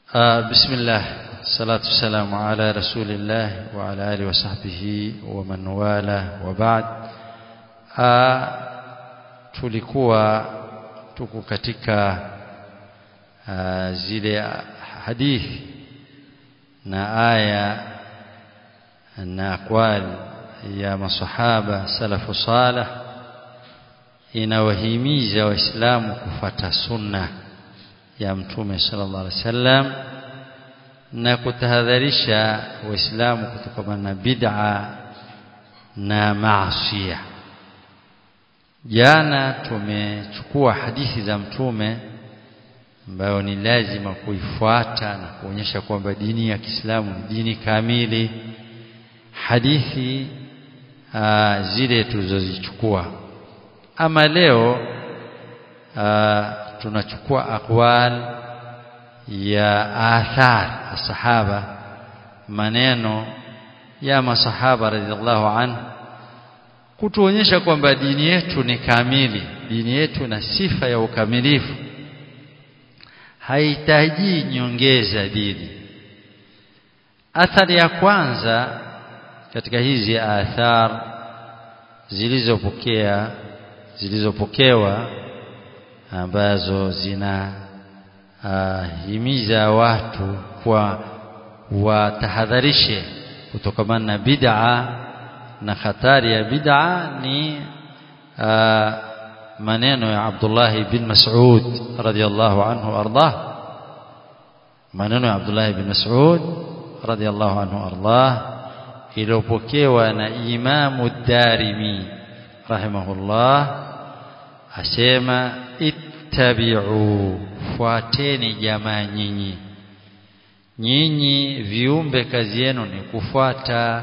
آه بسم الله الصلاة والسلام على رسول الله وعلى آله وصحبه ومن والاه وبعد آه tulikuwa tuko katika uh, zile hadithi na aya na aqwal ya masahaba salafu salih inawahimiza waislamu kufata sunna ya mtume sallallahu alaihi wasallam na kutahadharisha waislamu kutokana na bid'a na maasiya jana tumechukua hadithi za mtume ambayo ni lazima kuifuata na kuonyesha kwamba dini ya Kiislamu ni dini kamili hadithi aa, zile tulizozichukua ama leo aa, tunachukua aqwal ya athar sahaba maneno ya masahaba radhiallahu anhu kutuonyesha kwamba dini yetu ni kamili dini yetu na sifa ya ukamilifu haihitaji nyongeza dini athari ya kwanza katika hizi athar zilizopokea zilizopokewa ambazo zina uh, himiza watu kwa watahadharishe kutokamana na bid'a na hatari ya bid'a ni uh, maneno ya Abdullah bin Mas'ud radiyallahu anhu ardah maneno ya Abdullah bin Mas'ud radiyallahu anhu ardah iliyopokewa na Imamu Darimi rahimahullah asema ittabi'u fuateni jamaa nyinyi nyinyi viumbe kazi yenu ni kufuata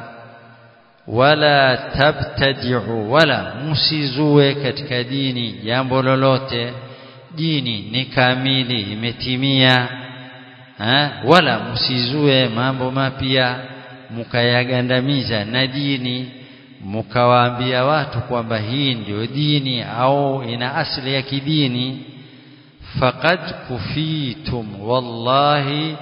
wala tabtadi'u wala msizue katika dini jambo lolote dini ni kamili imetimia ha? wala msizue mambo mapya mukayagandamiza na dini mukawaambia watu kwamba hii ndio dini au ina asili ya kidini faqad kufitum wallahi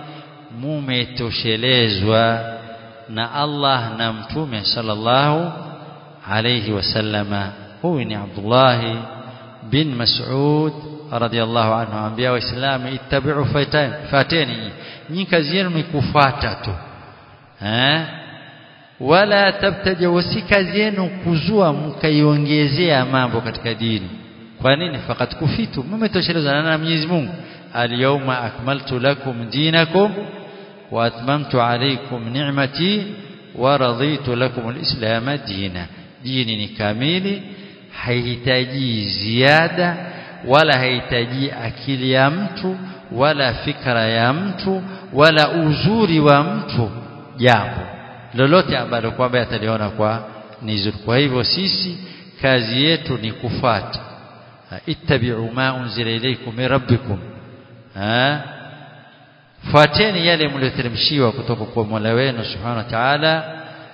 mumetoshelezwa na Allah na mtume sallallahu alayhi wasallama huyu ni Abdullah bin Mas'ud radiyallahu anhu ambia waislamu ittabi'u fateni nyinyi kazi yenu ni kufuata tu eh wala tabtaja wasi kazi yenu kuzua mkaiongezea mambo katika dini kwa nini fakat kufitu mmetoshelezwa na Mwenyezi Mungu al-yawma akmaltu lakum dinakum wa atmamtu alaykum ni'mati wa raditu lakum al-islam dina dini ni kamili haihitaji ziada wala haihitaji akili ya mtu wala fikra ya mtu wala uzuri wa mtu jambo lolote ambalo kwamba ataliona kwa ni zuri kwa hivyo sisi kazi yetu ni kufuata ittabi'u ma unzila ilaykum min rabbikum ha fuateni yale mlioteremshiwa kutoka kwa Mola wenu subhanahu wa ta'ala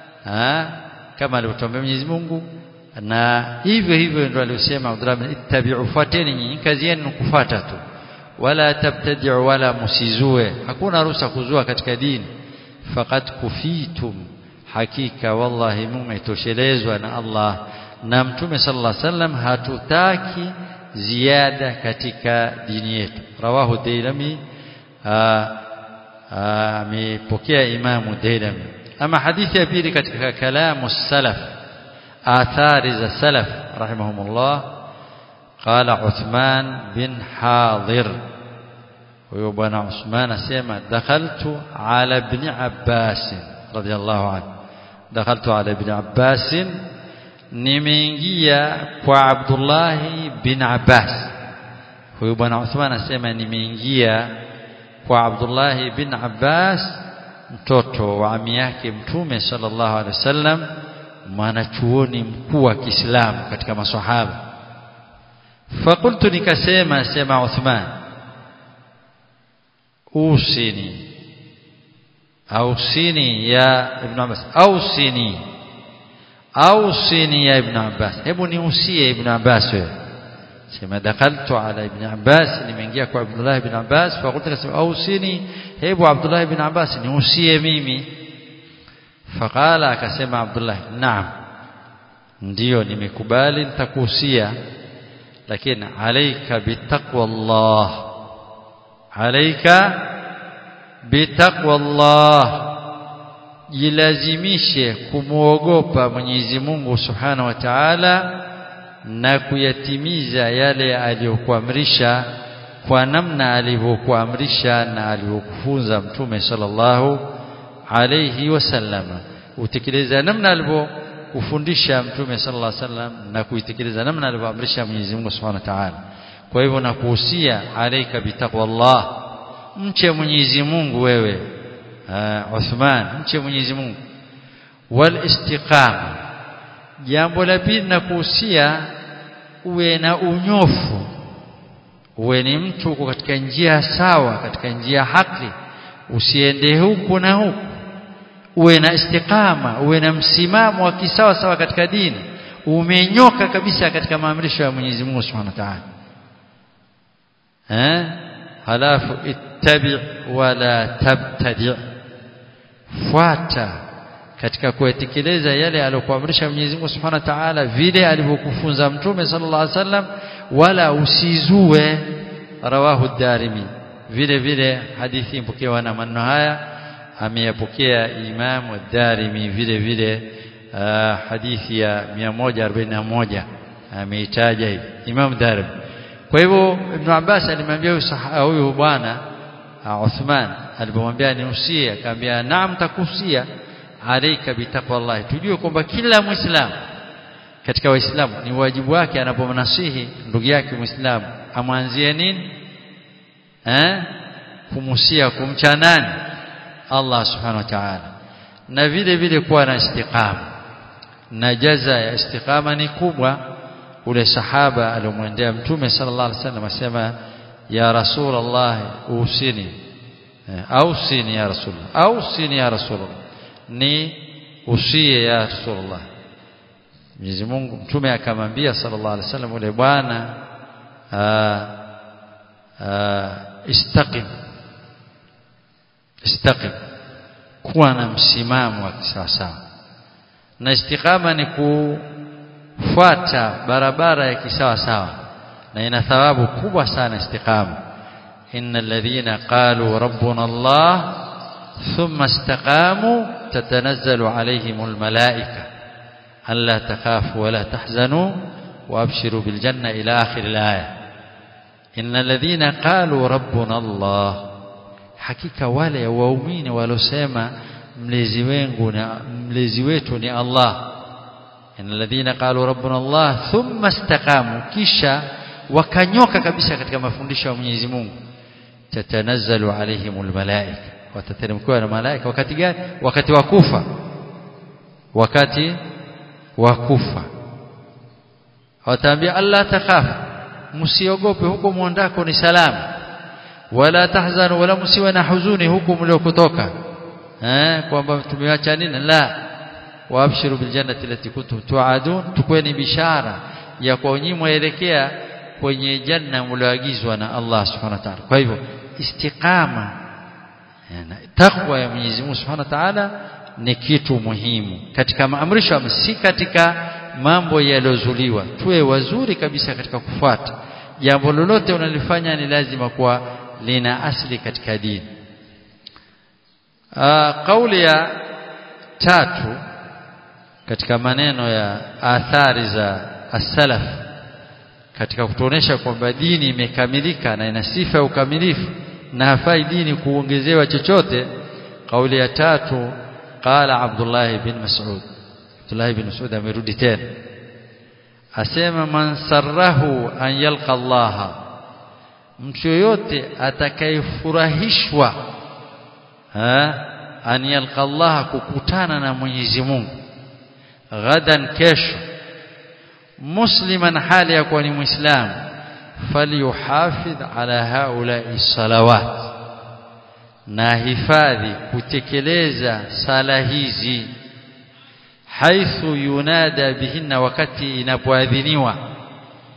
kama alivyotuambia Mwenyezi Mungu na hivyo hivyo ndio aliyosema Abdullah ittabi'u fuateni nyinyi kazi yenu ni kufuata tu wala tabtadi'u wala musizue hakuna ruhusa kuzua katika dini faqad kufitum hakika wallahi mumetoshelezwa na Allah na mtume sallallahu alaihi wasallam hatutaki ziada katika dini yetu rawahu dailami amepokea imamu dailami ama hadithi ya pili katika kalamu salaf athari za salaf rahimahumullah قال عثمان بن حاضر huyo bwana Uthman asema dakhaltu ala ibn Abbas radiyallahu anhu dakhaltu ala ibn Abbas nimeingia kwa Abdullah bin Abbas huyo bwana Uthman asema nimeingia kwa Abdullah bin Abbas mtoto wa ami yake mtume sallallahu alaihi wasallam mwanachuoni mkuu wa Kiislamu katika maswahaba fakultu nikasema sema Uthman usini ausini ya ibn Abbas ausini ausini ya ibn Abbas hebu niusie ibn Abbas wewe sema dakaltu ala ibn Abbas nimeingia kwa Abdullah ibn Abbas faqultu kasema ausini hebu Abdullah ibn Abbas niusie mimi faqala akasema Abdullah naam ndiyo nimekubali nitakuhusia lakini alaika bitaqwa Allah alaika bitaqwa Allah jilazimishe kumuogopa Mwenyezi Mungu Subhanahu wa Ta'ala na kuyatimiza yale aliyokuamrisha kwa namna alivyokuamrisha na alivyokufunza Mtume sallallahu alayhi wasallama utekeleza namna alivyokufundisha Mtume sallallahu alayhi wasallam na kuitekeleza namna alivyoamrisha Mwenyezi Mungu Subhanahu wa Ta'ala kwa hivyo nakuhusia alaika bitaqwallah mche Mwenyezi Mungu wewe uh, Uthman mche Mwenyezi Mungu wal istiqama jambo la pili nakuhusia uwe na unyofu uwe ni mtu uko katika njia sawa katika njia haki usiende huku na huku uwe na istiqama uwe na msimamo wa kisawa sawa katika dini umenyoka kabisa katika maamrisho ya Mwenyezi Mungu Subhanahu wa Ta'ala eh halafu ittabi wala tabtadi fuata katika kuyatekeleza yale aliyokuamrisha Mwenyezi Mungu Subhanahu wa Ta'ala vile alivyokufunza Mtume sallallahu alaihi wasallam wala usizue rawahu darimi vile vile hadithi ipokewa na maneno haya ameyapokea Imam ad-Darimi vile vile uh, hadithi ya 141 ameitaja hivi Imam Darimi kwa hivyo Ibn Abbas alimwambia huyu bwana Uthman alipomwambia niusie akamwambia naam takusia alaika bitaqwallah tujue kwamba kila muislamu katika waislamu ni wajibu wake anapomnasihi ndugu yake muislamu amwanzie nini eh kumusia kumcha nani Allah subhanahu wa ta'ala na vile vile kuwa na istiqama na jaza ya istiqama ni kubwa ule sahaba aliyomwendea mtume sallallahu alaihi wasallam asema ya rasulullah usini ausini ya rasulullah ausini ya rasulullah ni usie ya rasulullah Mwenyezi Mungu mtume akamwambia sallallahu alaihi wasallam ule bwana istaqim istaqim kuwa na msimamo wa kisawasawa na istiqama ni kufuata barabara ya kisawasawa na ina thawabu kubwa sana istiqama innal ladhina qalu rabbuna Allah thumma istaqamu tatanazzalu alayhimul malaika alla takhafu wala tahzanu وابشروا بالجنه الى اخر الايه ان الذين قالوا ربنا الله hakika wale waumini walosema mlezi wangu na mlezi wetu ni Allah alladhina qalu rabbuna Allah thumma istaqamu kisha wakanyoka kabisa katika mafundisho ya Mwenyezi Mungu tatanazzalu alaihimul malaika watateremkiwa na malaika wakati gani wakati wa kufa wakati wa kufa wataambia Allah takhafu msiogope huko mwondako ni salama wala tahzanu wala msiwe na huzuni huku mliokutoka eh kwamba tumeacha nini la waabshiru bil jannati allati kuntum tu'adun tukweni bishara ya kwa nyinyi mwelekea kwenye janna mlioagizwa na Allah subhanahu wa ta'ala kwa hivyo istiqama na takwa ya Mwenyezi Mungu subhanahu wa ta'ala ni kitu muhimu katika maamrisho si katika mambo yaliyozuliwa tuwe wazuri kabisa katika kufuata jambo lolote unalifanya ni lazima kuwa lina asili katika dini kauli ya tatu katika maneno ya athari za as-salaf katika kutuonesha kwamba dini imekamilika na ina sifa ya ukamilifu na hafai dini kuongezewa chochote kauli ya tatu qala Abdullah bin Mas'ud Abdullah bin Mas'ud amerudi tena asema man sarrahu an yalqa Allah mtu yoyote atakayefurahishwa an yalqa Allah kukutana na Mwenyezi Mungu ghadan kesho musliman hali ya kuwa ni muislamu falyuhafidh ala haula'i salawat na hifadhi kutekeleza sala hizi haithu yunada bihinna wakati inapoadhiniwa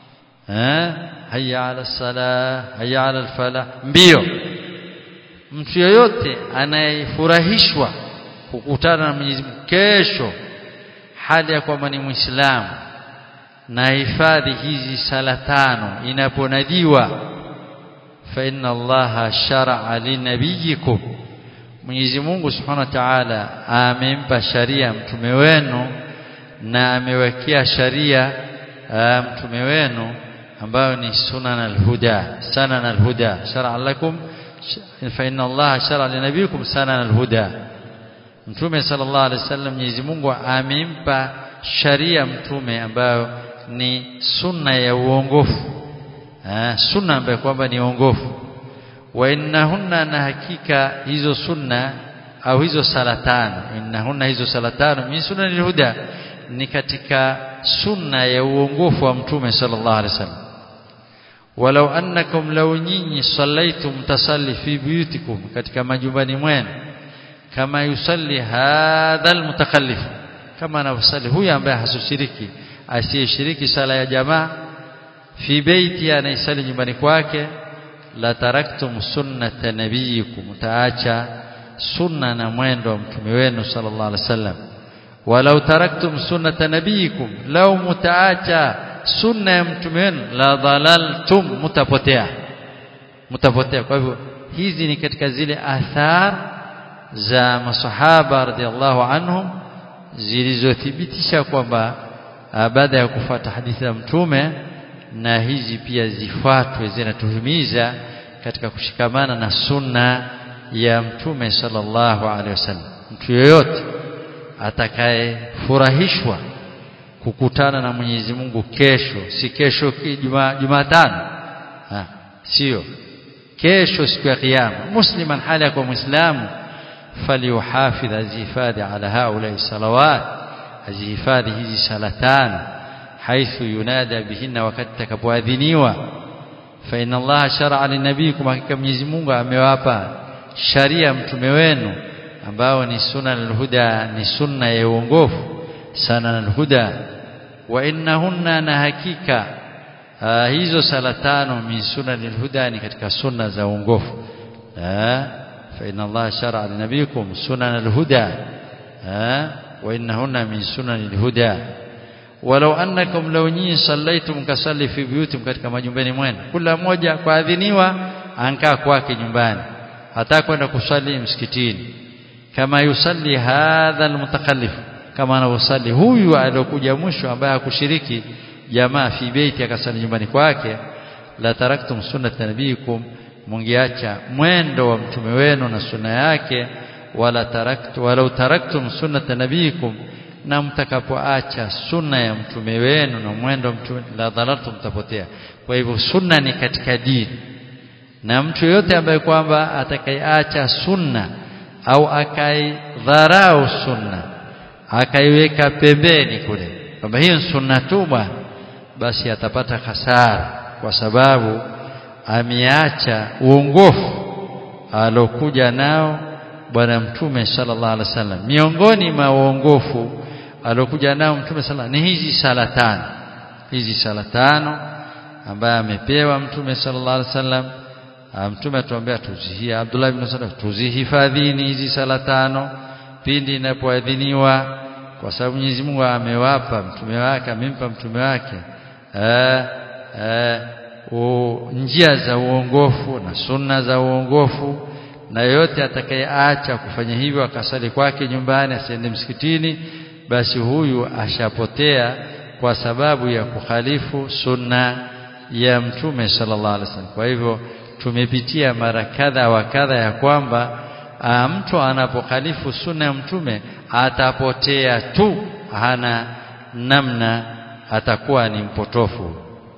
eh hayya ala salah hayya ala falah mbio mtu yoyote anayefurahishwa kukutana na Mwenyezi Mungu kesho hali ya kwamba ni Muislamu na hifadhi hizi sala tano inaponadiwa fa inna Allaha shar'a linabiyikum Mwenyezi Mungu Subhanahu wa Ta'ala amempa sharia mtume wenu na amewekea sharia mtume wenu ambayo ni sunan al-huda sanan al-huda shar'a lakum fa inna Allaha shar'a linabiyikum sanan al-huda Mtume sallallahu alaihi wasallam Mwenyezi Mungu amempa sharia mtume ambayo ni sunna ya uongofu ah sunna ambayo kwamba ni uongofu wa innahunna na hakika hizo sunna au hizo sala tano innahunna hizo sala tano min sunanil huda ni katika sunna ya uongofu wa mtume sallallahu alaihi wasallam walau annakum law nyinyi sallaitum tasalli fi buyutikum katika majumbani mwenu kama yusalli hadha almutakallif kama anavyosali huyu ambaye hasushiriki asiyeshiriki sala ya jamaa fi beiti anaisali nyumbani kwake la taraktum sunnata nabiyikum taacha sunna na mwendo wa mtume wenu sallallahu alaihi wasallam walau taraktum sunnata nabiyikum law mutaacha sunna ya mtume wenu la dhalaltum mutapotea mutapotea kwa hivyo hizi ni katika zile athar za masahaba radhiallahu anhum zilizothibitisha kwamba baada ya kufuata hadithi ya mtume na hizi pia zifuatwe zinatuhimiza katika kushikamana na sunna ya mtume sallallahu alaihi wasallam mtu yeyote atakayefurahishwa kukutana na Mwenyezi Mungu kesho si kesho Jumatano sio kesho siku ya kiyama musliman hali ya kwa muislamu فليحافظ azihifadhi ala haula salawat azihifadhi hizi sala tano haithu yunada bihinna wakati takapoadhiniwa fa inna allaha shar'a linabiyikum hakika Mwenyezi Mungu amewapa sharia mtume wenu ambao ni sunna al-huda ni sunna ya uongofu sana al-huda wa innahunna na hakika hizo sala tano min sunna al-huda ni katika sunna za uongofu فإن الله شرع لنبيكم سنن الهدى ها وإنهن من سنن الهدى ولو أنكم لو ني صليتم كصلي في بيوتكم katika majumbani mwenu kila mmoja kuadhiniwa ankaa kwake nyumbani hata kwenda kusali msikitini kama yusalli hadha almutakallif kama anavyosali huyu aliyokuja mwisho ambaye hakushiriki jamaa fi beiti akasali nyumbani kwake la taraktum sunnata nabiyikum mungeacha mwendo wa mtume wenu na sunna yake wala taraktu walau taraktum sunnata nabiyikum na mtakapoacha sunna ya mtume wenu na mwendo wa mtume la dhalaltum mtapotea kwa hivyo sunna ni katika dini na mtu yote ambaye kwamba atakayeacha sunna au akaidharau sunna akaiweka pembeni kule kwamba hiyo ni sunna tu bwana basi atapata hasara kwa sababu ameacha uongofu alokuja nao bwana mtume sallallahu alaihi wasallam miongoni mwa uongofu alokuja nao mtume sallallahu ni hizi sala tano hizi sala tano ambaye amepewa mtume sallallahu alaihi wasallam mtume atuambia tuzihia Abdullah ibn Salam tuzihifadhini hizi sala tano pindi inapoadhiniwa kwa sababu Mwenyezi Mungu amewapa mtume wake amempa mtume wake eh eh njia za uongofu na sunna za uongofu na yote atakayeacha kufanya hivyo akasali kwake nyumbani asiende msikitini basi huyu ashapotea kwa sababu ya kukhalifu sunna ya mtume sallallahu alaihi wasallam kwa hivyo tumepitia mara kadha wa kadha ya kwamba mtu anapokhalifu sunna ya mtume atapotea tu hana namna atakuwa ni mpotofu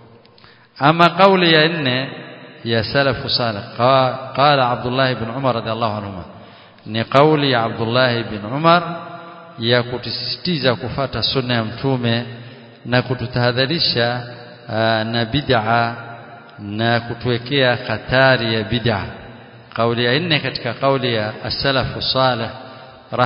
ama kauli ya nne ya salafu salih qala Abdullah ibn Umar radhiallahu anhuma ni kauli ya Abdullah ibn Umar ya kutusisitiza kufata sunna ya mtume na kututahadharisha na bid'a na kutuwekea hatari ya bid'a kauli ya nne katika kauli ya as-salafu salih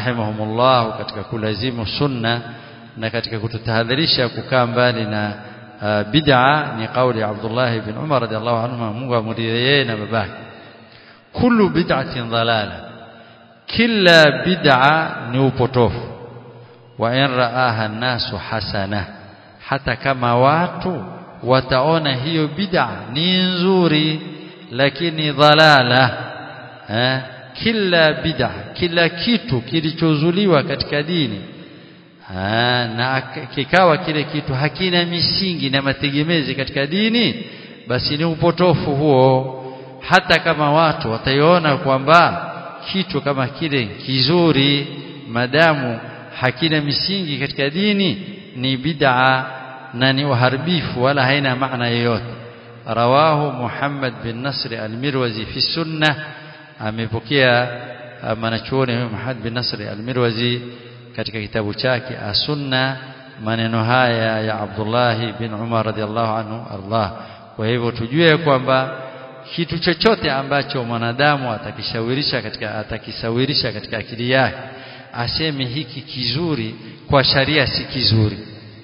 rahimahumullah katika kulazimu sunna na katika kututahadharisha kukaa mbali na bid'a ni kauli ya Abdullah ibn Umar radhiallahu anhu Mungu amridhie yeye na babake kullu bid'atin dhalala kila bid'a ni upotofu wa in ra'aha an-nasu hasana hata kama watu wataona hiyo bid'a ni nzuri lakini dhalala eh kila bid'a kila kitu kilichozuliwa katika dini ha, na kikawa kile kitu hakina misingi na mategemezi katika dini basi ni upotofu huo hata kama watu wataiona kwamba kitu kama kile kizuri madamu hakina misingi katika dini ni bid'a na ni uharibifu wala haina maana yoyote rawahu Muhammad bin Nasr al-Mirwazi fi sunnah amepokea mwanachuoni Muhammad bin Nasr al-Mirwazi katika kitabu chake as-Sunna maneno haya ya Abdullah bin Umar radhiallahu anhu Allah kwa hivyo tujue kwamba kitu chochote ambacho mwanadamu atakishawirisha katika atakisawirisha katika akili yake aseme hiki kizuri kwa sharia si kizuri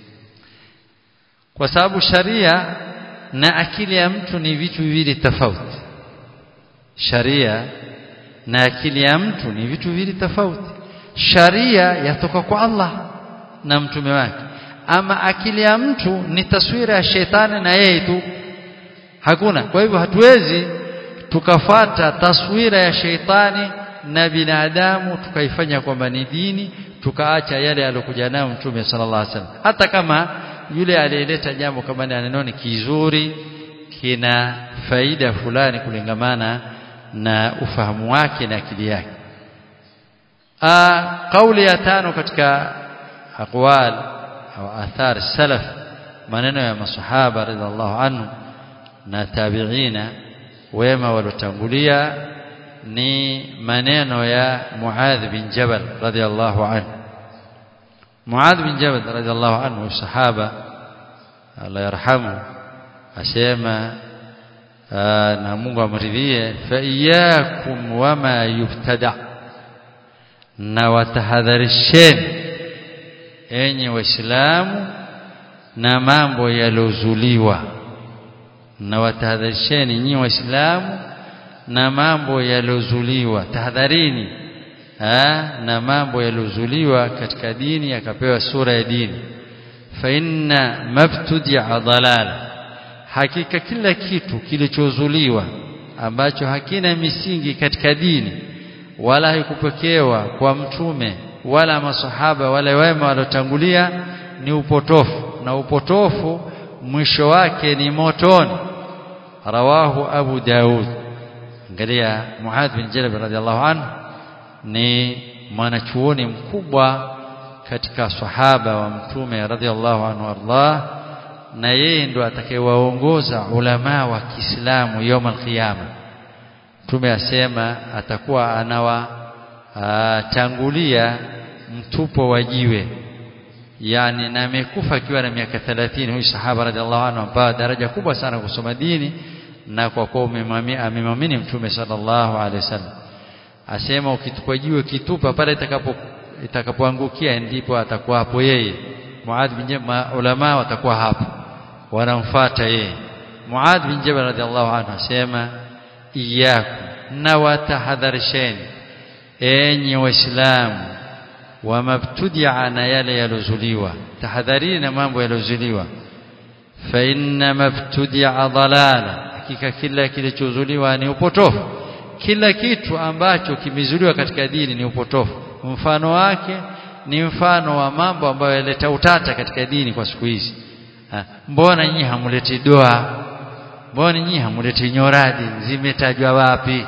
kwa sababu sharia na akili ya mtu ni vitu viwili tofauti sharia na akili ya mtu ni vitu viwili tofauti sharia yatoka kwa Allah na mtume wake ama akili ya mtu ni taswira ya shetani na yeye tu hakuna kwa hivyo hatuwezi tukafata taswira ya sheitani na binadamu tukaifanya kwamba ni dini tukaacha yale aliyokuja nayo mtume sallallahu alaihi wasallam hata kama yule aliyeleta jambo kama ni anenoni kizuri kina faida fulani kulingamana na ufahamu wake na akili yake kauli ya tano katika aqwal au athar salaf maneno ya masahaba radhiallahu anhu na tabiina wema waliotangulia ni maneno ya Muadh bin Jabal radhiallahu anhu Muadh bin Jabal radhiallahu anhu sahaba Allah yarhamu asema na Mungu amridhie fa iyyakum wama yubtada na watahadharisheni enyi waislamu na mambo yalozuliwa na watahadharisheni nyinyi waislamu na mambo yalozuliwa tahadharini na mambo yalozuliwa katika dini yakapewa sura ya dini fa inna mabtudia dalala hakika kila kitu kilichozuliwa ambacho hakina misingi katika dini wala haikupokewa kwa mtume wala masahaba wala wema waliotangulia ni upotofu na upotofu mwisho wake ni motoni rawahu abu daud angalia muadh bin jabal radhiallahu anhu ni mwanachuoni mkubwa katika sahaba wa mtume radhiallahu anhu Allah na yeye ndo atakayewaongoza ulama wa Kiislamu يوم القيامه mtume asema atakuwa anawa tangulia mtupo wa jiwe yani na amekufa akiwa na miaka 30 huyu sahaba radhiallahu anhu ambaye daraja kubwa sana kusoma dini na kwa kuwa amemwamini mtume sallallahu alaihi wasallam asema ukitupa jiwe kitupa pale itakapo itakapoangukia ndipo atakuwa hapo yeye Muadh bin Jabal ulama watakuwa hapo wanamfuata yeye Muadh bin Jabal radhiallahu anhu asema iyakum na watahadharisheni enyi waislamu wa mabtudia na yale yalozuliwa tahadharini na mambo yalozuliwa fa inna mabtudia dalala hakika kila kilichozuliwa ni upotofu kila kitu ambacho kimezuliwa katika dini ni upotofu mfano wake ni mfano wa mambo ambayo yaleta utata katika dini kwa siku hizi mbona nyinyi hamuleti doa mbona nyinyi hamuleti nyoradi zimetajwa wapi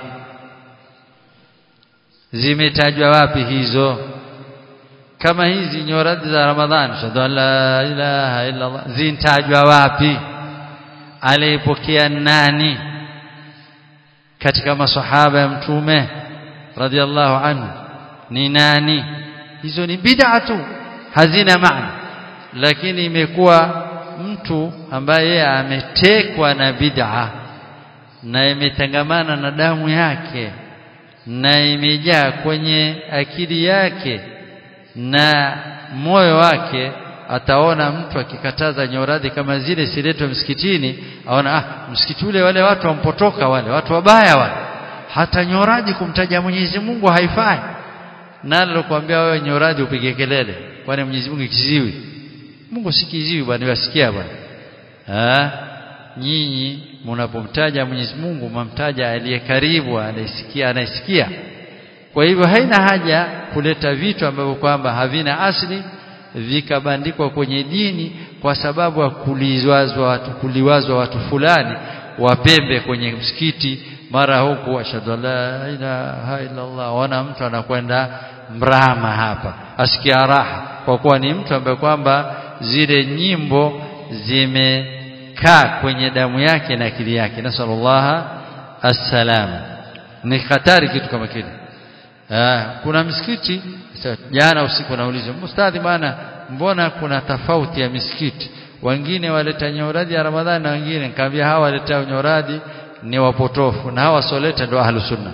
zimetajwa wapi hizo kama hizi nyoradi za Ramadhani shahadu la ilaha illa Allah zintajwa wapi aliyepokea nani katika masahaba ya mtume radhiallahu anhu ni nani hizo ni bid'a tu hazina maana lakini imekuwa mtu ambaye ametekwa na bid'a na imetangamana na damu yake na imejaa kwenye akili yake na moyo wake ataona mtu akikataza nyoradhi kama zile siletwe msikitini aona ah msikiti ule wale watu wampotoka wale watu wabaya wale hata nyoradhi kumtaja Mwenyezi Mungu haifai nani alikwambia wewe nyoradhi upige kelele kwani Mwenyezi Mungu kiziwi Mungu si kiziwi bwana wasikia bwana ah nyinyi mnapomtaja Mwenyezi Mungu mamtaja aliye karibu anayesikia anayesikia kwa hivyo haina haja kuleta vitu ambavyo kwamba havina asili vikabandikwa kwenye dini kwa sababu ya kuliwazwa watu kuliwazwa watu fulani wapembe kwenye msikiti mara huku ashhadu la ilaha illa Allah wana mtu anakwenda mrama hapa asikia raha kwa kuwa ni mtu ambaye kwamba zile nyimbo zimekaa kwenye damu yake na akili yake nasallallahu assalam ni hatari kitu kama kile kuna msikiti jana usiku nauliza mustadhi bwana mbona kuna tofauti ya misikiti wengine waleta nyoradi ya Ramadhani na wengine nikamwambia hawa waleta nyoradi ni wapotofu na hawa soleta ndio ahlu sunna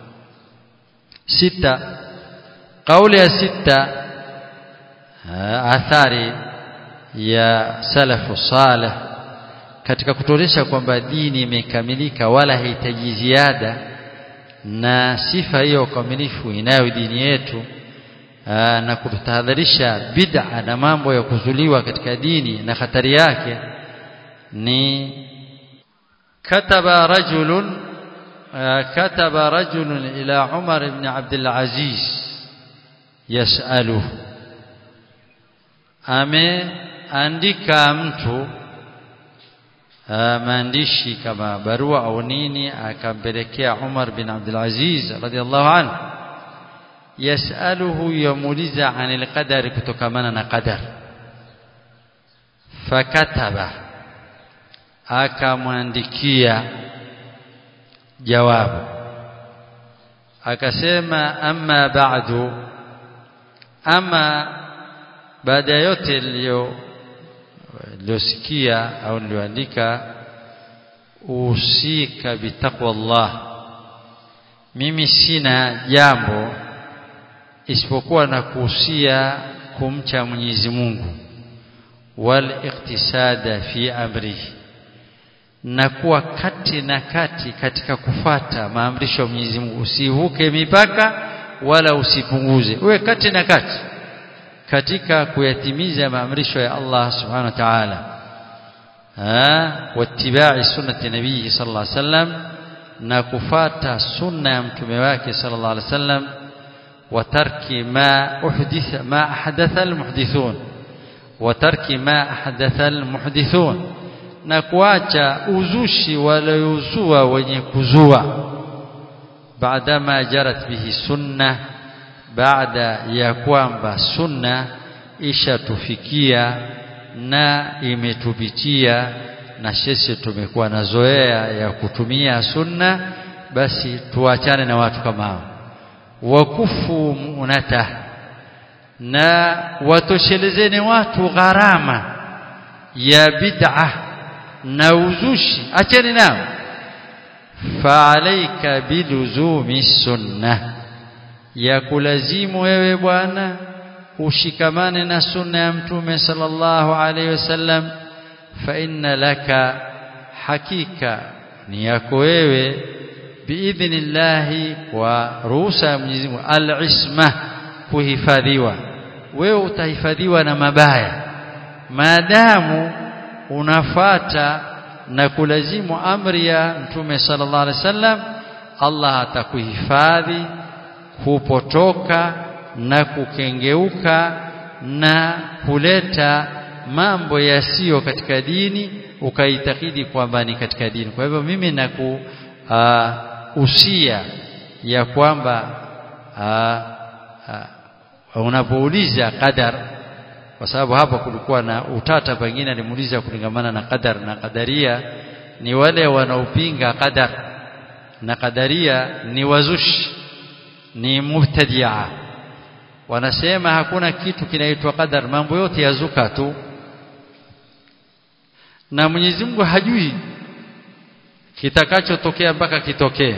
sita kauli ya sita athari ya salafu salih katika kutuonesha kwamba dini imekamilika wala haihitaji ziada na sifa hiyo ukamilifu inayo dini yetu aa, na kutahadharisha bid'a na mambo ya kuzuliwa katika dini na hatari yake ni kataba rajulun kataba rajulun ila Umar ibn Abdul Aziz yasaluhu ameandika mtu maandishi kama barua au nini akampelekea Umar bin Abdul Aziz radhiallahu anhu yasaluhu yamuliza anil qadari kutokamana na qadar fakataba akamwandikia jawabu akasema amma ba'du ama baada ya yote niliyo niliyosikia au niliyoandika usika bitaqwa Allah mimi sina jambo isipokuwa na kuhusia kumcha Mwenyezi Mungu wal iktisada fi amrihi na kuwa kati na kati katika kufata maamrisho ya Mwenyezi Mungu usivuke mipaka wala usipunguze uwe kati na kati katika kuyatimiza maamrisho ya Allah subhanahu wa ta'ala wattiba'i sunnati nabii sallallahu alaihi wasallam na kufata sunna ya mtume wake sallallahu alaihi wasallam wa tarki ma uhditha ma ahdatha almuhdithun wa tarki ma ahdatha almuhdithun na kuacha uzushi waliozua wenye kuzua baadama jarat bihi sunnah baada ya kwamba sunna ishatufikia na imetupitia na sisi tumekuwa na zoea ya kutumia sunna basi tuachane na watu kama hao wakufu munata na watoshelezeni watu gharama ya bid'a na uzushi acheni nao fa alayka biluzumi sunnah ya kulazimu wewe bwana ushikamane na sunna ya mtume sallallahu alaihi wasallam fa inna laka hakika ni yako wewe biidhnillahi kwa ruhusa ya Mwenyezi Mungu al-isma kuhifadhiwa wewe utahifadhiwa na mabaya maadamu unafata na kulazimu amri ya mtume sallallahu alaihi wasallam Allah atakuhifadhi kupotoka na kukengeuka na kuleta mambo yasiyo katika dini ukaitakidi kwamba ni katika dini kwa hivyo mimi naku uh, usia ya kwamba uh, uh, unapouliza qadar kwa sababu hapa kulikuwa na utata pengine alimuuliza kulingamana na qadar na qadaria ni wale wanaopinga qadar na qadaria ni wazushi ni mubtadia wanasema hakuna kitu kinaitwa qadar mambo yote yazuka tu na Mwenyezi Mungu hajui kitakachotokea mpaka kitokee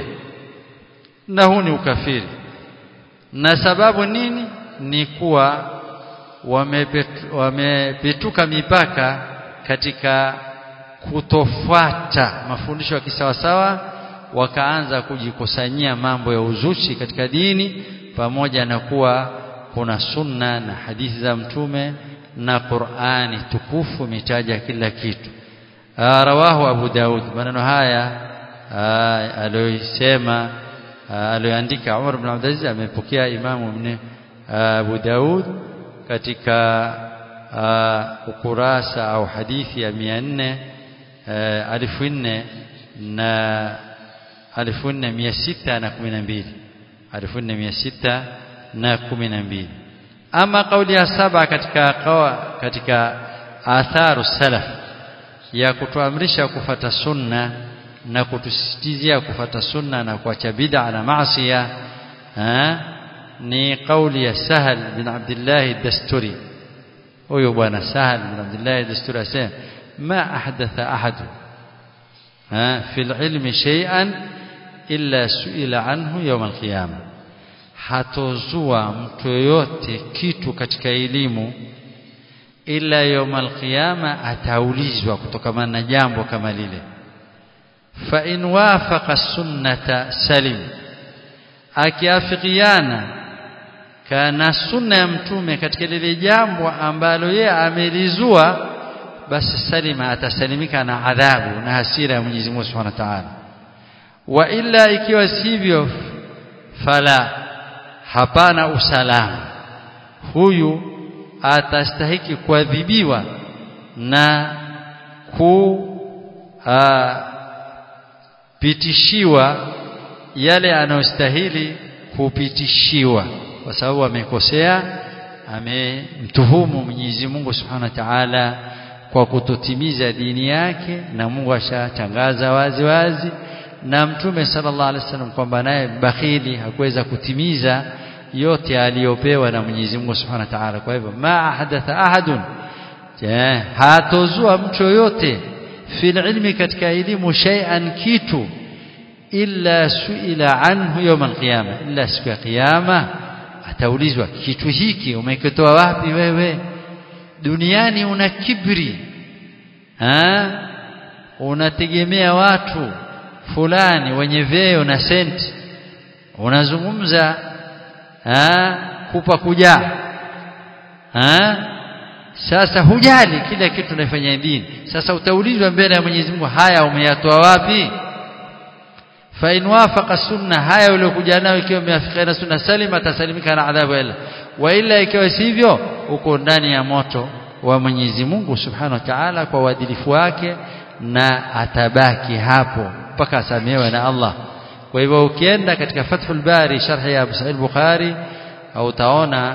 na huu ni ukafiri na sababu nini ni kuwa wamepetuka mipaka katika kutofuata mafundisho ya kisawasawa wakaanza kujikusanyia mambo ya uzushi katika dini pamoja na kuwa kuna sunna na hadithi za mtume na Qur'ani tukufu imetaja kila kitu rawahu Abu Daud maneno haya aliyosema aliyoandika Umar ibn Abdul Aziz amepokea Imamu ibn Abu Daud katika ukurasa au hadithi ya 400 alifu nne na alifu nne mia sita na kumi na mbili alifu nne mia sita na kumi na mbili ama kauli ya saba katika kawa, katika atharu salaf ya kutuamrisha kufata sunna na kutusisitizia kufata sunna na kuacha bid'a na maasiya ni kauli ya Sahal bin Abdullah Dasturi huyo bwana Sahal bin Abdullah Dasturi asema ما أحدث أحد في العلم شيئا إلا سئل عنه يوم القيامة hatozua mtu yoyote kitu katika elimu ila yauma alqiyama ataulizwa kutokana na jambo kama lile fa in wafaqa sunnata salim akiafikiana kana sunna ya mtume katika lile jambo ambalo yeye amelizua basi salima atasalimika na adhabu na hasira ya Mwenyezi Mungu Subhanahu wa Ta'ala wa illa ikiwa sivyo fala hapana usalama huyu atastahiki kuadhibiwa na kupitishiwa yale anayostahili kupitishiwa kwa sababu amekosea amemtuhumu Mwenyezi Mungu Subhanahu wa Ta'ala kwa kutotimiza dini yake na Mungu ashatangaza wazi wazi na Mtume sallallahu alaihi wasallam kwamba naye bakhili hakuweza kutimiza yote aliyopewa na Mwenyezi Mungu Subhanahu wa Ta'ala kwa hivyo ma ahadatha ahadun hatozua mtu yoyote fil ilmi katika elimu shay'an kitu illa suila anhu yawm alqiyama illa siku ya kiyama ataulizwa kitu hiki umekitoa wapi wewe duniani una kibri ha? unategemea watu fulani wenye vyeo na senti unazungumza ha? kupa kujaa ha? sasa hujali kila kitu unafanya dini sasa utaulizwa mbele ya Mwenyezi Mungu haya umeyatoa wapi fa in wafaqa sunna haya uliokuja nayo ikiwa umeafikiana sunna salima atasalimika na adhabu ila wa ila ikiwa sivyo uko ndani ya moto wa Mwenyezi Mungu Subhanahu wa Ta'ala kwa uadilifu wake na atabaki hapo mpaka asamehewe na Allah kwa hivyo ukienda katika Fathul Bari sharhi ya Abu Sa'id Bukhari au utaona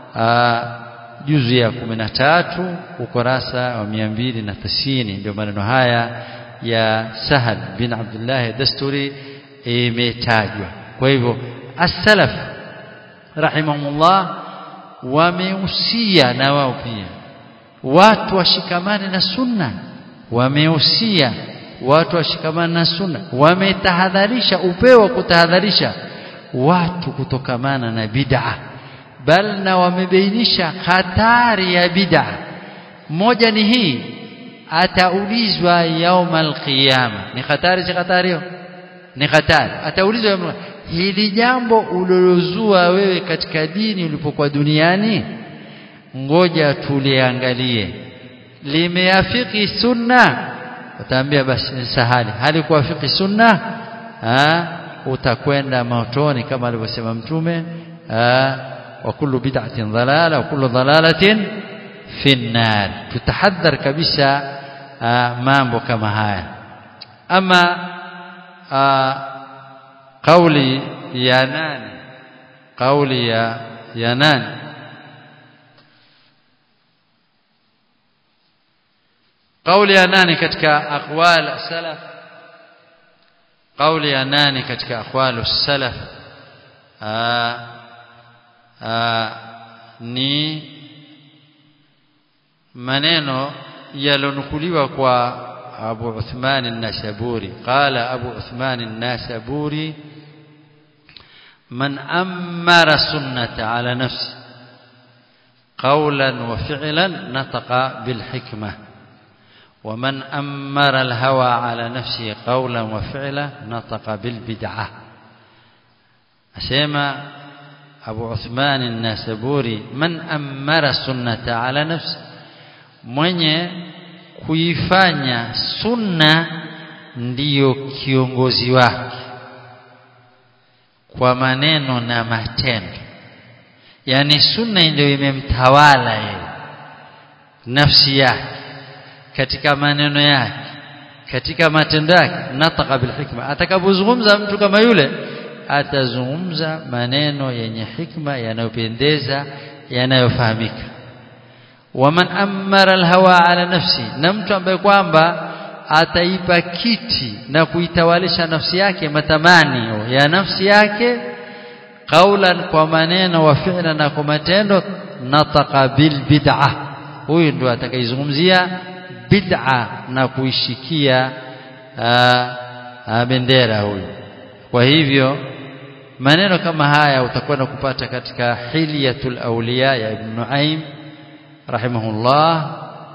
juzu ya 13 ukurasa wa 290 ndio maneno haya ya Sahal bin Abdullah Dasturi imetajwa kwa hivyo as-salaf rahimahumullah wamehusia na wao pia watu washikamane na sunna wamehusia watu washikamane na sunna wametahadharisha upeo kutahadharisha watu kutokamana na bid'a bal na wamebainisha hatari ya bid'a moja ni hii ataulizwa yaumal qiyama ni hatari si hatari hiyo ni hatari ataulizwa yaumul hili jambo ulilozua wewe katika dini ulipokuwa duniani ngoja tuliangalie limeafiki sunna utaambia basi ni sahali halikuafiki sunna ha? utakwenda motoni kama alivyosema mtume wa kullu bid'atin dhalala wa kullu dhalalatin fi nar tutahadhar kabisa mambo kama haya ama kauli ya nani kauli ya ya nani kauli ya nani katika aqwal salaf kauli ya nani katika aqwal salaf ni maneno yalonukuliwa kwa Abu Uthman an-Nasaburi qala Abu Uthman an-Nasaburi man amara sunnata ala nafsi قولا وفعلا نطق بالحكمة ومن أمر الهوى على نفسه قولا وفعلا نطق بالبدعة أسيما أبو عثمان الناسبوري من أمر السنة على نفسه mwenye kuifanya sunna ndiyo kiongozi wake kwa maneno na matendo yani sunna ndio imemtawala yeye nafsi yake katika maneno yake katika matendo yake nataka bil hikma atakapozungumza mtu kama yule atazungumza maneno yenye hikma yanayopendeza yanayofahamika waman amara alhawa ala nafsi na mtu ambaye kwamba ataipa kiti na kuitawalisha nafsi yake matamanio ya nafsi yake qaulan kwa maneno wa fi'la na kwa matendo nataka bil bid'ah huyu ndo atakayezungumzia bid'a na kuishikia bendera huyu kwa hivyo maneno kama haya utakwenda kupata katika hilyatul awliya ya ibn Nuaim rahimahullah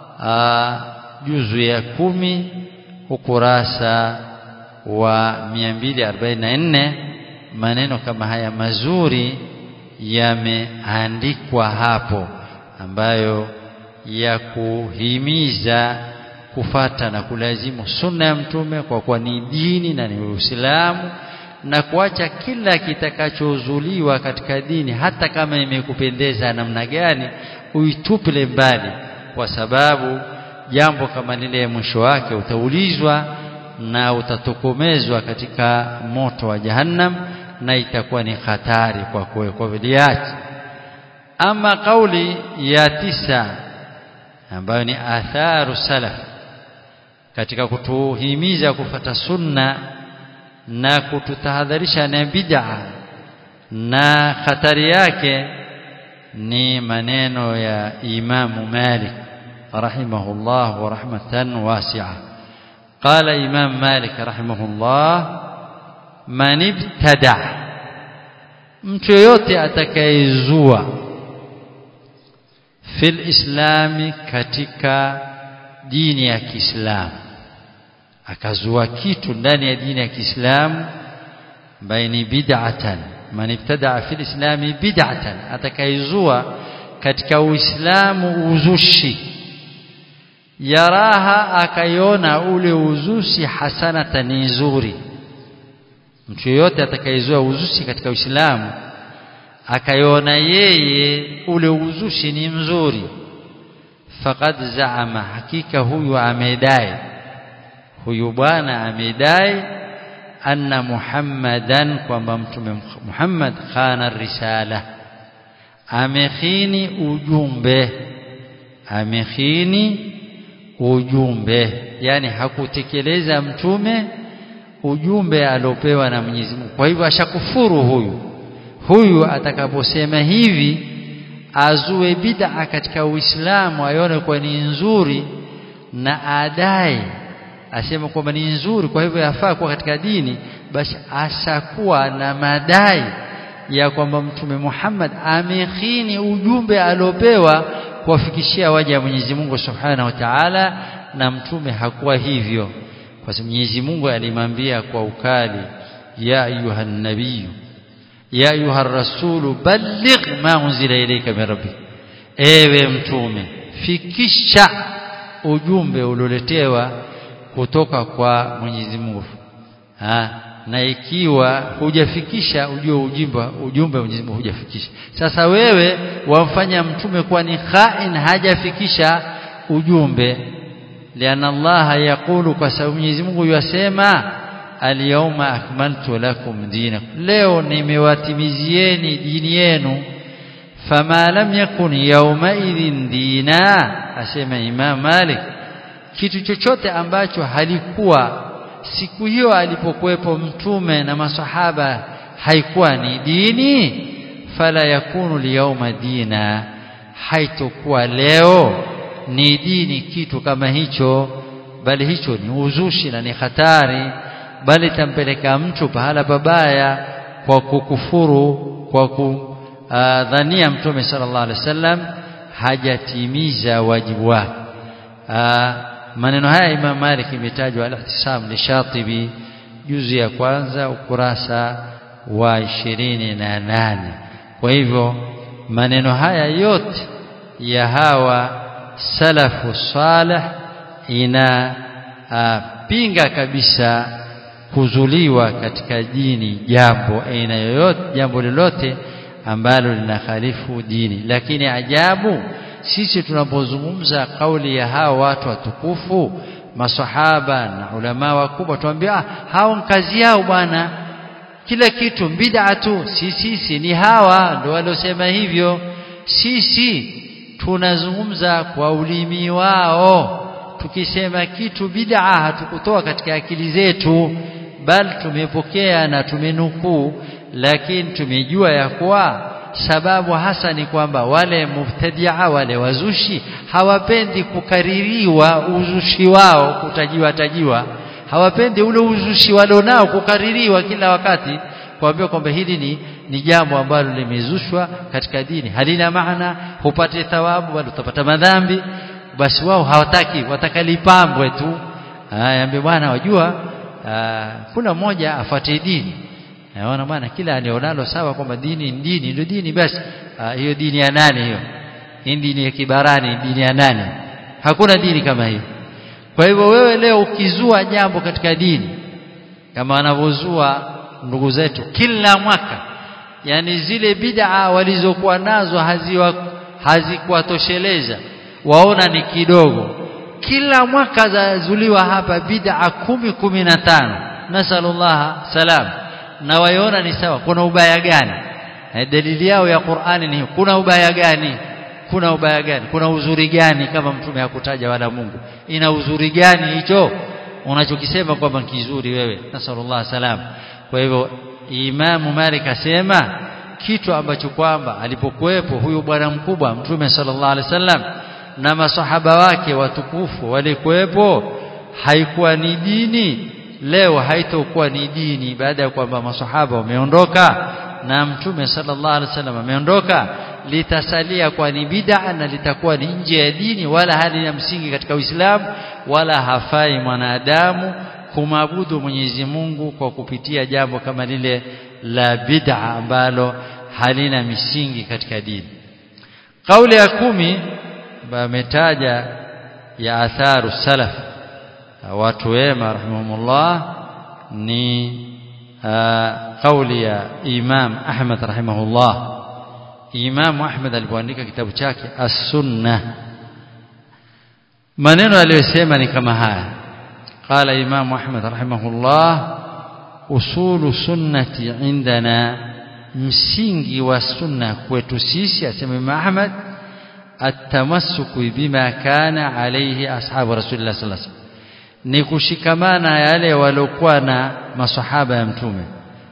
juzu ya kumi ukurasa wa 244 maneno kama haya mazuri yameandikwa hapo ambayo ya kuhimiza kufata na kulazimu sunna ya mtume kwa kuwa ni dini na ni Uislamu na kuacha kila kitakachozuliwa katika dini hata kama imekupendeza namna gani uitupile mbali kwa sababu jambo kama lile mwisho wake utaulizwa na utatokomezwa katika moto wa jahannam na itakuwa ni hatari kwa kwe kwa viliachi ama kauli ya tisa ambayo ni atharu salaf katika kutuhimiza kufata sunna na kututahadharisha na bid'a na hatari yake ni maneno ya Imamu Malik rahimahullah wa rahmatan wasi'a قال إمام مالك رحمه الله من ابتدع mtu yote atakayezua fil islami katika dini ya Kiislamu akazua kitu ndani ya dini ya Kiislamu baini bid'atan man ibtada'a fil islami bid'atan atakayezua katika uislamu uzushi yaraha akaiona ule uzushi hasanatan ni nzuri mtu yote atakayezua uzushi katika Uislamu akaiona yeye ule uzushi ni mzuri faqad zaama hakika huyu amedai huyu bwana amedai anna muhammadan kwamba mtume Muhammad khana risala amekhini ujumbe amekhini ujumbe yani hakutekeleza mtume ujumbe aliopewa na Mwenyezi Mungu kwa hivyo ashakufuru huyu huyu atakaposema hivi azue bid'a katika Uislamu aione kwa ni nzuri na adai asema kwamba ni nzuri kwa hivyo yafaa kuwa katika dini basi ashakuwa na madai ya kwamba mtume Muhammad amekhini ujumbe aliopewa kuwafikishia waja wa Mwenyezi Mungu Subhanahu wa Ta'ala na mtume hakuwa hivyo kwa sababu Mwenyezi Mungu alimwambia kwa ukali ya ayuha nabii ya ayuha rasulu balligh ma unzila ilayka min rabbik ewe mtume fikisha ujumbe ulioletewa kutoka kwa Mwenyezi Mungu ha na ikiwa hujafikisha ujue ujumbe ujumbe Mwenyezi Mungu hujafikisha sasa wewe wamfanya mtume kuwa ni khain hajafikisha ujumbe liana Allah yakulu kwa sababu Mwenyezi Mungu yasema alyawma akmaltu lakum dinakum leo nimewatimizieni dini yenu fama lam yakun yawma idhin dina asema Imam Malik kitu chochote ambacho halikuwa siku hiyo alipokuwepo mtume na masahaba haikuwa ni dini fala yakunu liyawma dina haitokuwa leo ni dini kitu kama hicho bali hicho ni uzushi na ni hatari bali tampeleka mtu pahala babaya kwa kukufuru kwa kudhania mtume sallallahu alaihi wasallam hajatimiza wajibu wake maneno haya Imam Malik imetajwa al-ihtisam li Shatibi juzu ya kwanza ukurasa wa ishirini na nane kwa hivyo maneno haya yote ya hawa salafu salih ina a, pinga kabisa kuzuliwa katika dini jambo aina yoyote jambo lolote ambalo linakhalifu dini lakini ajabu sisi tunapozungumza kauli ya hawa watu watukufu masahaba na ulama wakubwa tuambia ah, hao kazi yao bwana kila kitu bid'a tu si sisi ni hawa ndio waliosema hivyo sisi tunazungumza kwa ulimi wao tukisema kitu bid'a hatukutoa katika akili zetu bali tumepokea na tumenukuu lakini tumejua ya kuwa sababu hasa ni kwamba wale mubtadia wale wazushi hawapendi kukaririwa uzushi wao kutajiwa tajiwa hawapendi ule uzushi walionao kukaririwa kila wakati kuambia kwamba hili ni ni jambo ambalo limezushwa katika dini halina maana hupate thawabu bali utapata madhambi basi wao hawataki wataka lipambwe tu aambie bwana wajua aa, kuna mmoja afuate dini naona bwana kila alionalo sawa kwamba dini ni dini ndio dini basi hiyo dini ya nani hiyo hii dini ya kibarani dini ya nani hakuna dini kama hiyo kwa hivyo wewe leo ukizua jambo katika dini kama wanavyozua ndugu zetu kila mwaka yani zile bid'a walizokuwa nazo haziwa hazikuwatosheleza waona ni kidogo kila mwaka zazuliwa hapa bid'a kumi kumi na tano nasallallahu salam na waiona ni sawa kuna ubaya gani dalili yao ya Qur'ani ni kuna ubaya gani kuna ubaya gani kuna uzuri gani kama mtume hakutaja wala Mungu ina uzuri gani hicho unachokisema kwamba kizuri wewe nasallallahu salam kwa hivyo Imamu Malik asema kitu ambacho kwamba alipokuwepo huyu bwana mkubwa mtume sallallahu alaihi wasallam na masahaba wake watukufu walikuwepo haikuwa ni dini leo haitokuwa ni dini baada ya kwamba masahaba wameondoka na mtume sallallahu alaihi wasallam ameondoka litasalia kwa ni bid'a na litakuwa ni nje ya dini wala halina msingi katika Uislamu wala hafai mwanadamu kumwabudu Mwenyezi Mungu kwa kupitia jambo kama lile la bid'a ambalo halina misingi katika dini kauli ya kumi ametaja ya atharu salaf watu wema rahimahumullah ni kauli ya Imam Ahmad rahimahullah Imam Ahmad alipoandika kitabu chake As-Sunnah maneno aliyosema ni kama haya قال إمام أحمد رحمه الله أصول سنة عندنا msingi wa sunna kwetu sisi asema Imam Ahmad atamassuku bima kana alayhi ashabu rasulillah sallallahu alaihi wasallam ni kushikamana yale waliokuwa na masahaba ya mtume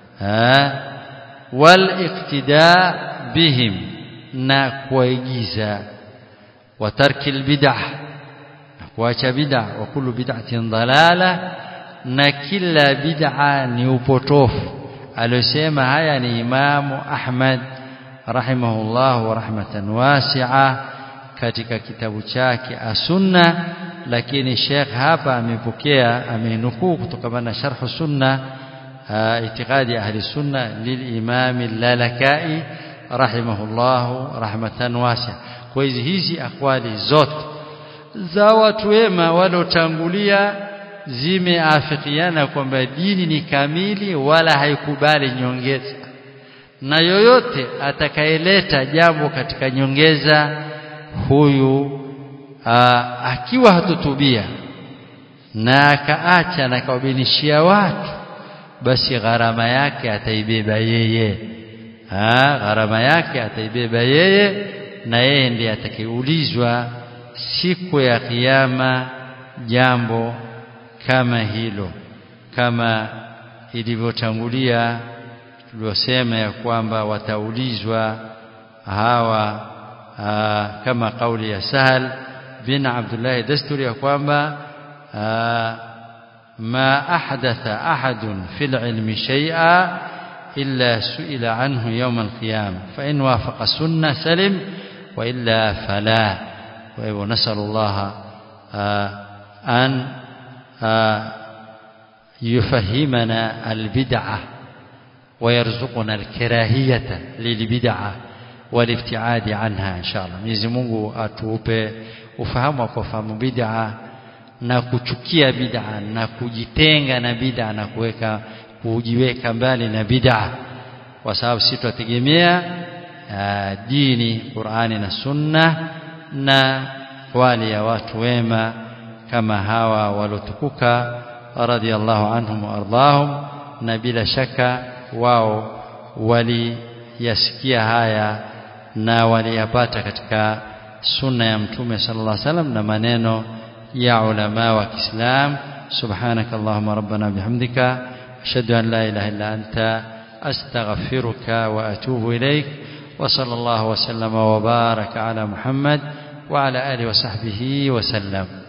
wal iqtida bihim na kuigiza wa tarkil bid'ah kuacha bid'a wa kullu bid'atin dalala na kila bid'a ni upotofu aliyosema haya ni imamu Ahmad rahimahullah wa rahmatan wasi'a katika kitabu chake as-sunna lakini Sheikh hapa amepokea amenukuu kutokana na sharh sunna itikadi ahli sunna lilimam al-lalakai rahimahullah rahmatan wasi'a kwa hizi hizi akwali zote za watu wema walotangulia zimeafikiana kwamba dini ni kamili wala haikubali nyongeza na yoyote atakayeleta jambo katika nyongeza huyu aa, akiwa hatutubia na akaacha na kawabinishia watu basi gharama yake ataibeba yeye ha, gharama yake ataibeba yeye na yeye ndiye atakayeulizwa siku ya kiyama jambo kama hilo kama ilivyotangulia tuliosema ya kwamba wataulizwa hawa aa, kama kauli ya Sahal bin Abdullah Dasturi ya kwamba ma ahdatha ahadun fil ilmi shay'a illa su'ila anhu yawm al-qiyamah fa in wafaqa sunnah salim وإلا فلا ونسأل الله أن يفهمنا البدعة ويرزقنا الكراهية للبدعة والابتعاد عنها إن شاء الله Mwenyezi Mungu atupe ufahamu kwa fahamu bid'a na kuchukia bid'a na kujitenga na bid'a na kuweka kujiweka mbali na bid'a kwa sababu sisi tutegemea dini Qur'ani na Sunna na wale ya watu wema kama hawa walotukuka radhiallahu anhum waardahum na bila shaka wao waliyasikia haya na waliyapata katika sunna ya mtume sallallahu alaihi wasallam na maneno ya ulama wa Kiislam subhanak allahumma rabbana bihamdika ashhadu an la ilaha illa anta astaghfiruka wa atubu ilaik wa sallallahu wa sallama wa baraka ala muhammad wa ala alihi wa sahbihi wa sallam